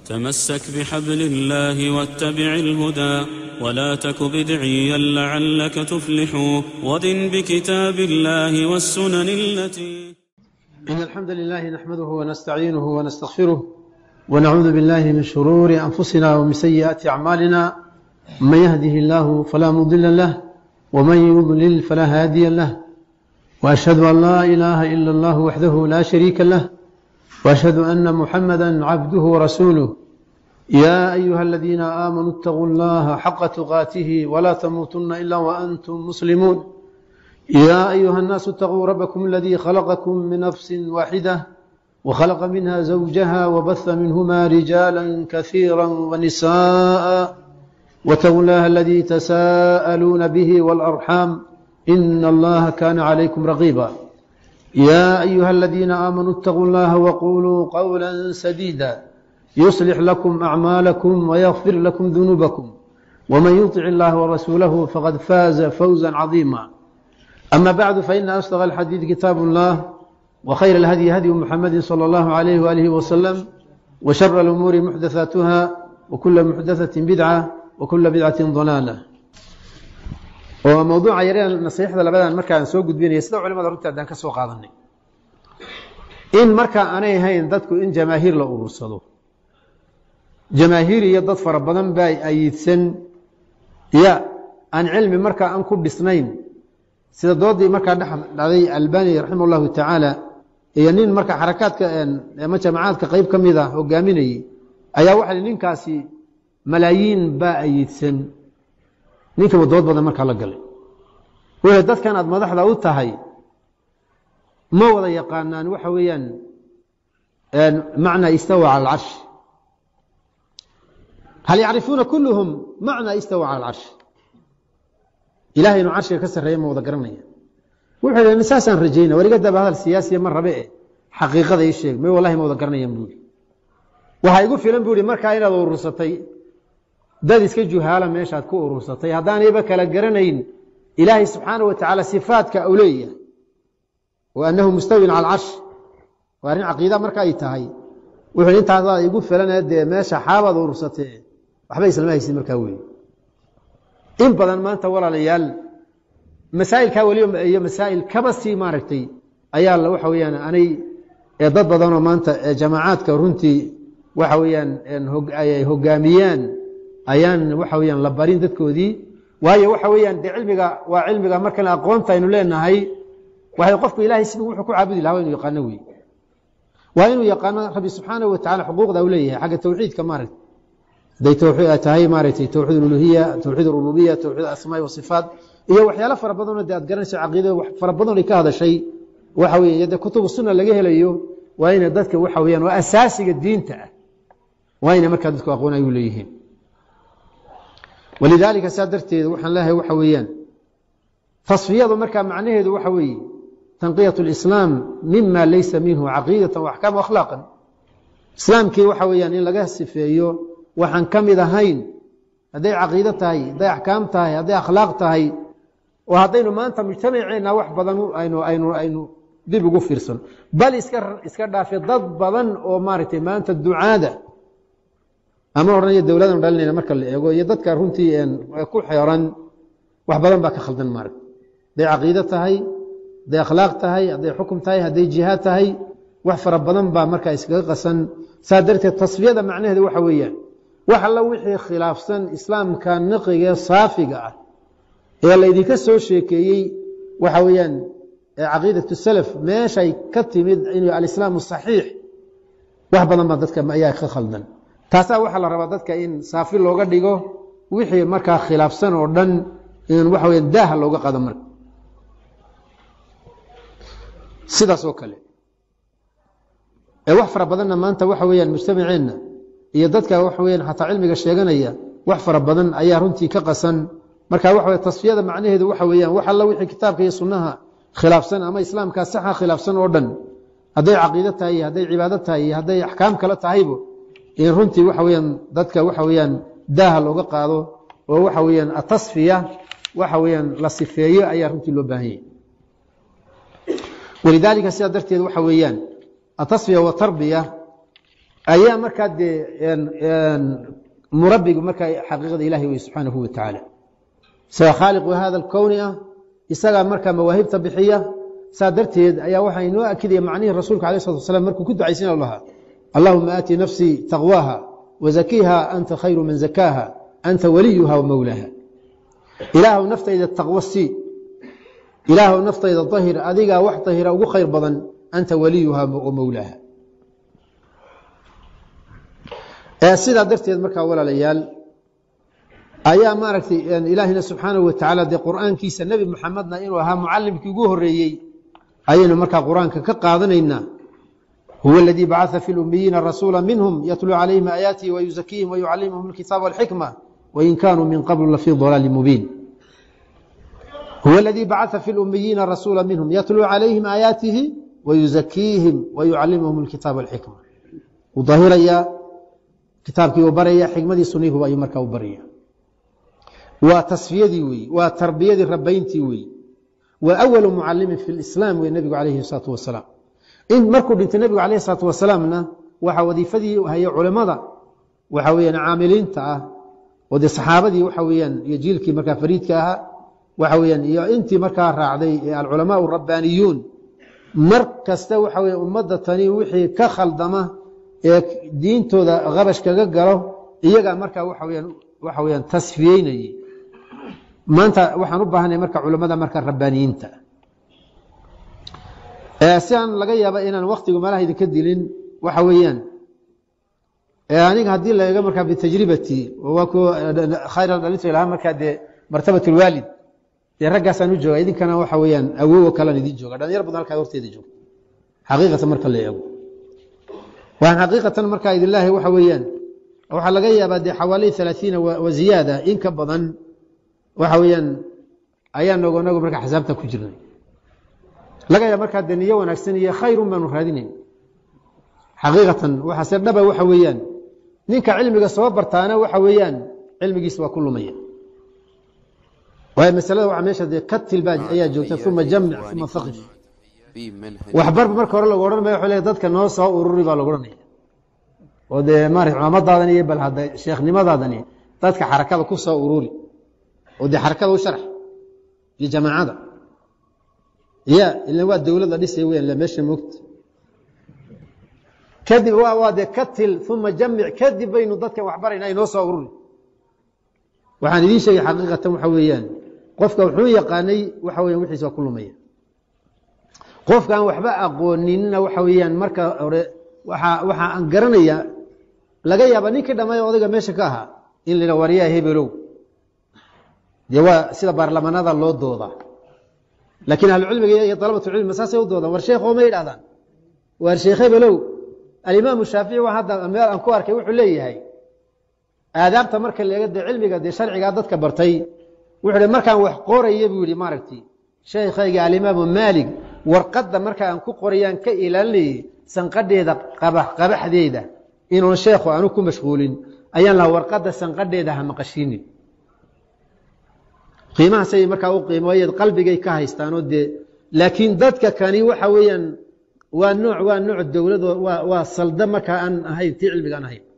تمسك بحبل الله واتبع الهدى ولا تك بدعيا لعلك تفلح ودن بكتاب الله والسنن التي إن الحمد لله نحمده ونستعينه ونستغفره ونعوذ بالله من شرور أنفسنا ومن سيئات أعمالنا من يهده الله فلا مضل له ومن يضلل فلا هادي له وأشهد أن لا إله إلا الله وحده لا شريك له وأشهد أن محمدا عبده ورسوله يا أيها الذين آمنوا اتقوا الله حق تقاته ولا تموتن إلا وأنتم مسلمون يا أيها الناس اتقوا ربكم الذي خلقكم من نفس واحدة وخلق منها زوجها وبث منهما رجالا كثيرا ونساء واتقوا الله الذي تساءلون به والأرحام إن الله كان عليكم رقيبا يا أيها الذين آمنوا اتقوا الله وقولوا قولا سديدا يصلح لكم أعمالكم ويغفر لكم ذنوبكم ومن يطع الله ورسوله فقد فاز فوزا عظيما أما بعد فإن أصدق الحديث كتاب الله وخير الهدي هدي محمد صلى الله عليه وآله وسلم وشر الأمور محدثاتها وكل محدثة بدعة وكل بدعة ضلالة oo mawduuca yareen nasiixda labadan markaan soo gudbinaya sida culimada runta haddaan ka soo qaadanay in markaa aanay ahayn dadku in jamaahiir la urursado jamaahiir iyo dad fara badan baa ayiidsan ya aan cilmi markaa aan ku dhisnayn sida doodii markaa dhex dhacday albani raximah llahu tacaala iyo nin markaa xarakaadka ama jamacaadka qeyb ka mid a hogaaminayey ayaa waxa ninkaasi malaayiin baa ayiidsan ninkiiba dood badan markaa la galay wuxuu dadkan aad madaxda u tahay ma wada yaqaanaan waxa weeyaan macnaa istawa cala alcarshi hal yacrifuuna kulluhum macnaa istawa cala alcarshi ilahay inuu carshiga ka sarreeya ma wada garanaya wuxuu yidhi saasaan rajayna weligadaba hadal siyaasiya ma rabe e xaqiiqada ii sheeg may wallahi ma wada garanayaan buu yihi waxaa igu filan buu yihi markaa inaad urursatay dad iska juhaala meeshaad ku urursatay haddaanayba kala garanayn ilaahay subxaana wa tacaala sifaadka u leeyahay wa annahu mustawin cala alcarsh waa arrin caqiida marka ay tahay wuxuu intaasaa igu filane dee meesha xaabaad urursatee waxba islama haysid markaa wey in badan maanta walaalayaal masaa'ilkaa weliba iyo masaa'il kaba sii maaragtay ayaa waxa weyaan anay dad badanoo maanta jamaacaadka runtii waxa weyaan ay hogaamiyaan ayaan waxa weyaan la barin dadkoodii waayo waxa weyaan de cilmiga waa cilmiga markan aqoonta aynu leenahay waxay qofku ilahay siduu wuxuu ku caabudi laha wa inu yaqaano wey waa inuu yaqaano rabbi subxaana wa tacala xuquuqda u leeyahay xagga tawxiidka maaragta haday tahay maaragtay towxiid uluhiya towxiid rububiya towxiid asmaai wasifaat iyo waxyaalo fara badanoo de aad garanayso caqiidada fara badan ay ka hadashay waxa wey de kutubu sunna laga helayo waa ina dadka waxa weyaan waa asaasiga diinta ah waa ina markaa dadku aqoon ay u leeyihiin walidaalika saa darteed waxaan leeyahay waxa weeyaan tasfiyadu markaa macnaheedu waxa weeye tanqiyat اlislaam mima laysa minhu caqiidatan waxkaam akhlaaqan islaamkii waxa weyaan in laga sifeeyo waxaan ka mid ahayn hadday caqiido tahay hadday axkaam tahay hadday akhlaaq tahay oo haddaynu maanta mujtamaceenna wax badan aynu aynu aynu dib ugu fiirsan bal iska iska dhaafe dad badan oo maaragtay maanta ducaada ama odhanaya dowladan dhalinayna marka la eego iyo dadka runtii ku xeeran wax badan baa ka khaldan maarag hadday caqiido tahay hadday akhlaaq tahay hadday xukum tahay hadday jihaad tahay wax fara badan baa markaa iskaga qasan saa darteed tasfiyada macnaheedu waxa weeyaan wax alla wixii khilaafsan islaamka niqigae saafiga ah ee laydinka soo sheekeeyey waxa weeyaan caqiidat salaf meeshay ka timid inuu alislaam saxiix wax badan baa dadka ayaa ka khaldan taasaa waxaa la rabaa dadka in saafi looga dhigo wixii markaa khilaafsan oo dhan in waxa weya daaha looga qado marka sidaas oo kale ee wax fara badanna maanta waxa weeyaan mujtamaceenna iyo dadka waxa weyaan xataa cilmiga sheeganaya wax fara badan ayaa runtii ka qasan marka waxa tasfiyada macnaheedu waxa weeyaan wax alla wixii kitaabka iyo sunnaha khilaafsan ama islaamkaa saxa khilaafsan oo dhan hadday caqiido tahay iyo hadday cibaado tahay iyo hadday axkaam kale tahaybo in runtii waxa weyaan dadka waxa weyaan daaha looga qaado oo waxa weyaan atasfiya waxa weyaan la sifeeyo ayaa runtii loo baahan yahy walidaalika sidaa darteed waxa weeyaan atasfiya watarbiya ayaa markaa dee murabbigu markaa xaqiiqada ilahi wey subxaanahu wa tacaala isaga khaaliqu hada alkowni ah isagaa markaa mawaahibta bixiya saa darteed ayaa waxaa inoo akidaya macnihii rasuulka alay slatu wasalaam markuu ku ducaysiina lahaa allahuma aati nafsii taqwaaha wazakiiha anta khayru man zakaaha anta waliyuha wamowlaaha ilaahw naftayda taqwo sii ilaahw naftayda dahir adigaa wax dahira ugu khayr badan anta waliyuha wa mowlaaha sidaa darteed markaa walaalayaal ayaa maaragtay ilaahina subxaanahu wa tacaala dee qur'aankiisa nebi muxamedna inuu ahaa mucalimkii ugu horeeyey ayaynu markaa qur-aanka ka qaadanaynaa huwa aladii bacaa fi lumiyiina rasuula minhum yatluu calayhim aayaatihi wayuzakiihim wayucallimuhum alkitaaba walxikma wain kaanuu min qablu lafii dalaali mubiin huwa aladii bacaa fi lumiyiina rasuula minhum yatluu calayhim aayaatihi wayuzakiihim wayucallimuhum alkitaaba walxikma wuu dahirayaa kitaabkii uu baraya xikmadii suniihuba ayuu markaa u baraya waa tasfiyadii weeye waa tarbiyadii rabayntii weeye waa awalu mucalimin fi lislaam wey nebigu calayhi salaatu wasalaam in markuu dhintay nebigu calayhi salaatu wasalaamna waxaa wadiifadii haya culimmada waxa weyaan caamiliinta ah oo dee saxaabadii waxa weyaan iyo jiilkii markaa fariidka ahaa waxa weyaan iyo intii markaa raacday ee alculamaa rabbaaniyuun mar kasta waxa weye ummadda tani wixii ka khaldama ee diintooda qabash kaga galo iyagaa markaa waxa weyaan waxa weyaan tasfiyeynayay maanta waxaan u baahanay marka culamada marka rabbaaniyiinta si aan laga yaaba inaan waktigu meelaha idinka dilin waxa weeyaan aniga haddii laga markaa bitajribati waa ku khayr dhalinta ilaha markaa dee martabat lwaalid dee raggaasaan u jooga idinkana waxa weeyaan awowo kalean idin jooga dhalinyar badan halkaa horteeda joogta xaqiiqatan marka la eego waan xaqiiqatan markaa idinlaahi waxa weeyaan waxaa laga yaabaa dee xawaali alaaiina wa ziyaada in ka badan waxa weeyaan ayaa nogo nogo markaa xisaabta ku jirnay laga yaaba markaa dee niyo wanaagsan iyo khayrun baanu raadinayn xaqiiqatan waxaase dhaba waxa weeyaan ninka cilmiga soo bartaana waxa weeyaan cilmigiisa waa ku lumaya waayo masalada waa meesha dee katil baa ayaa joogta uma jamic uma faqif waxbarba marka hore lagu odhan maya wa le dadka noo soo ururi baa lagu odhanaya oo dee maarata culamadaadani iyo bal hadda sheekhnimadaadani dadka xarakada ku soo ururi oo dee xarakada u sharx iyo jamaacada ya ila waa dowladda dhisay weyan la meesha moogta kadib waa dee katil uma jamic kadib baynu dadka waxbarayna inoo soo ururi waxaan idiin sheegay xaqiiqatan waxa weeyaan qofka wuxuu yaqaanay waxa weyan wixiis waa ku lumaya qofkaan waxba aqooninna waxa weeyaan marka hore waa waxa aan garanaya laga yaaba ninkii dhammaay odayga meesha ka ahaa in la waryaa hebelow dee waa sida baarlamaanada loo doodaa laakiin ahlucilmiga iyo dalabatulcilmi saasay u doodaan war sheekh ooma yidhahdaan waar sheekh hebelow alimaamu shaafici waa hadda meel aan ku arkay wuxuu leeyahay aadaabta marka la eega dee cilmiga dee sharcigaa dadka bartay wuxuu hi markaan wax qoraya buu yihi maaragtay sheekhayga alimaamu maalig warqadda marka aan ku qorayaan ka ilaalinayay sanqadheeda qabax qabaxdeeda inuun sheekhu aanu ku mashquulin ayaan lahaa warqadda sanqadheeda ha maqashiinin qiimahaasay markaa u qiimooyeed qalbigay ka haystaanoo dee laakiin dadka kani waxa weeyaan waa nooc waa nooc dowlad waa waa salda markaa aan ahayn tii cilmiga aan ahayn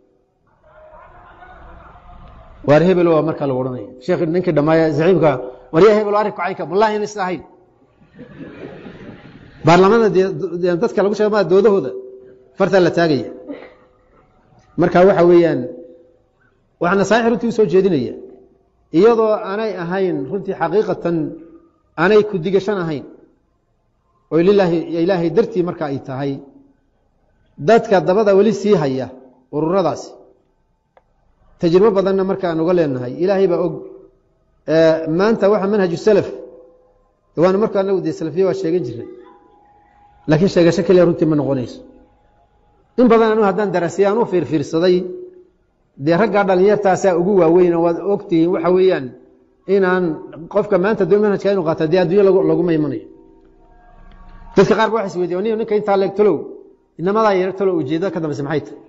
waar hebel waa markaa lagu odhanaya sheekh ninkii dhammaaya zaciimka waryaa hebel arinku caynka wallahi in is ahayn baarlamaanada dee dadka lagu sheega maa doodahooda fartaa la taagaya marka waxa weeyaan waxaa nasaaix runtii u soo jeedinaya iyadoo aanay ahayn runtii xaqiiqatan aanay ku digashan ahayn oo lilaahi ilaahay dartii marka ay tahay dadka dabada weli sii haya ururadaasi tajribo badanna marka aan uga leenahay ilaahay baa og maanta waxa manhaju salaf waana marka anagu dee salafiya waa sheegan jiray laakiin sheegasho keliya runtii ma noqonayso in badan anu haddaan darasiya aan u fiirfiirsaday dee raggaa dhalinyartaasaa ugu waaweyn waad ogtihiin waxa weeyaan inaan qofka maanta do manhajka inu qaata dee adduunyo laguma imanayo dadka qaar ba waxa is weydiya ni ninka intaa leeg talow inamadaa yar talow ujeedada ka dambeysa maxay tahay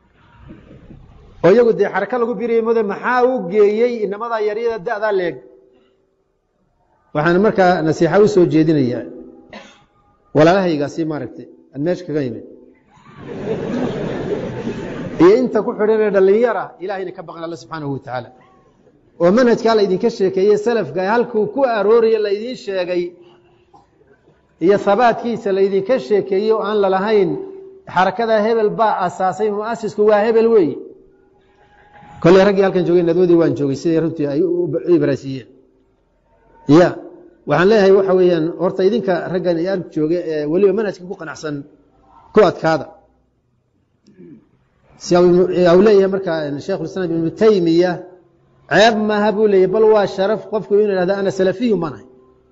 oo iyagu dee xaraka lagu biraya mode maxaa u geeyey inamadaa yaryada da-daa leeg waxaan markaa nasiixa u soo jeedinayaa walaalahaygaasi maaragtay aan meesha kaga imid iyo inta ku xidhan ee dhallinyara ilahayna ka baqan alla subxaanahu watacaala oo manhajkaa laydinka sheekeeye salafka halkuu ku arooraya laydiin sheegay iyo habaadkiisa laydinka sheekeeyey oo aan lalahayn xarakada hebel baa asaasay muasisku waa hebel wey kolley raggii halkan joogay nadwadii waan joogay siday runtii ay u ibraasiiyeen ya waxaan leeyahay waxa weeyaan horta idinka raggan arg jooga ee weliba manhajka ku qanacsan ku adkaada si u leeyahay marka sheikhulislaam ibnu taymiya ceeb maaha buu leeyahy bal waa sharaf qofku inuu ihahdo ana salafiyu manahay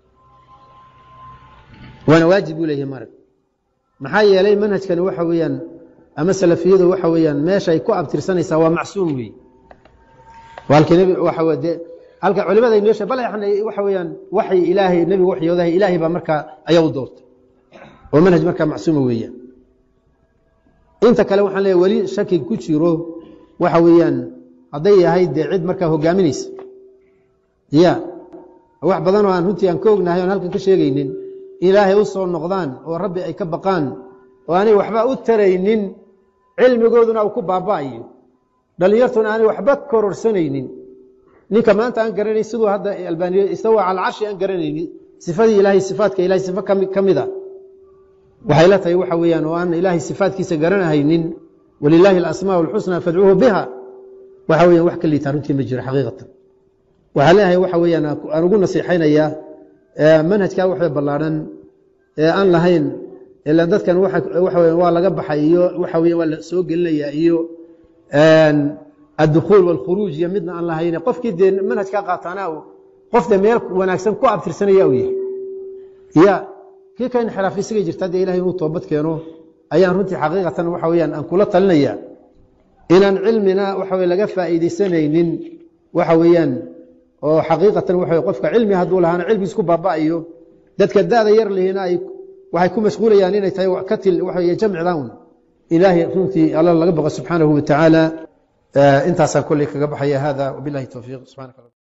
waana waajib buu leeyahay marag maxaa yeelay manhajkani waxa weeyaan ama salafiyadu waxa weeyaan meesha ay ku abtirsanaysaa waa macsuum weeye halkii waa de halka culimada inoo she bal waxa weeyaan waxay ilaahay nebigu waxyoodahay ilaahay baa markaa ayaa u doortay oo manhaj markaa macsuuma weeyaan inta kale waxaan leeyahy weli shaki ku jiro waxa weeyaan hadday yahay dee cid markaa hogaaminaysa ya wax badan oo aan runtii aan ka ognahay oon halkan ka sheegaynin ilaahay u soo noqdaan oo rabbi ay ka baqaan oo aanay waxba u taraynin cilmigooduna uu ku baaba'ayo dhallinyartuna aanay waxba kororsanaynin ninka maanta aan garanayn siduu hadda albaaniyo istawa cala carshi aan garanaynin sifadii ilaahay sifaadka ilahay sifo ka mid a waxay la tahay waxa weeyaan oo aan ilaahay sifaadkiisa garanahaynin walilaahi alasmaa alxusnaa fadcuuhu biha waxa weyan wax ka liitaa runtii ma jiro xaqiiqatan waxaa leeyahay waxa weeyaan aan ugu nasiixaynayaa manhajkaa waxba ballaadhan ee aan lahayn ila dadkan waxa weya waa laga baxay iyo waxa weya waa la soo gelinayaa iyo addukhuul waalkhuruuj iyo midna aan lahayn qofkii dee manhajkaa qaataana qof dee meel wanaagsan ku abtirsanaya uu yahay ya kii ka inxiraaf isagay jirta dee ilahay inuu toobad keeno ayaan runtii xaqiiqatan waxa weyaan aan kula talinaya inaan cilmina waxa wey laga faa'iidaysanaynin waxa weeyaan oo xaqiiqatan waxa qofka cilmi hadduu lahaana cilmigiis ku baaba'ayo dadka da'da yar lihina ay waxay ku mashquulayaan inay tahay katil waxa wey jamcidan un ilaahay runtii alla laga baqo subxaanahu watacaala intaasaan kolley kaga baxaya hada wabilahi towfiiq subxanak